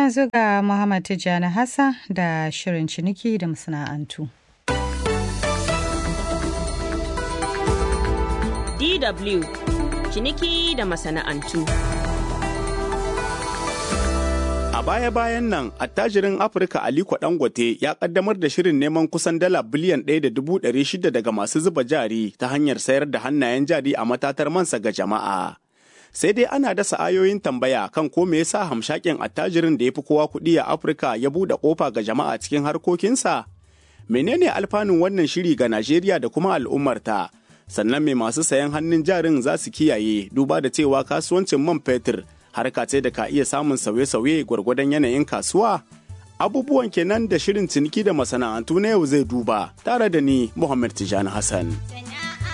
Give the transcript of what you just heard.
yanzu ga Muhammad Tijjani Hassan da shirin ciniki da masana'antu. DW ciniki da masana'antu. A baya-bayan nan, attajirin Afirka Aliko Dangote ya kaddamar da shirin neman kusan dala biliyan ɗaya da dubu ɗari shida daga masu zuba jari ta hanyar sayar da hannayen jari a matatar mansa ga jama'a. Sai dai ana dasa ayoyin tambaya kan ko me yasa hamshakin attajirin da ya fi kowa kuɗi a Afirka ya buɗe ƙofa ga jama'a cikin harkokinsa? Menene alfanun wannan shiri ga Najeriya da kuma al'ummarta? Sannan me masu sayan hannun jarin za su kiyaye duba da cewa kasuwancin man fetur harka ce da ka iya samun sauye-sauye gwargwadon yanayin kasuwa? Abubuwan kenan da shirin ciniki da masana'antu na yau zai duba tare da ni Muhammad Tijani Hassan.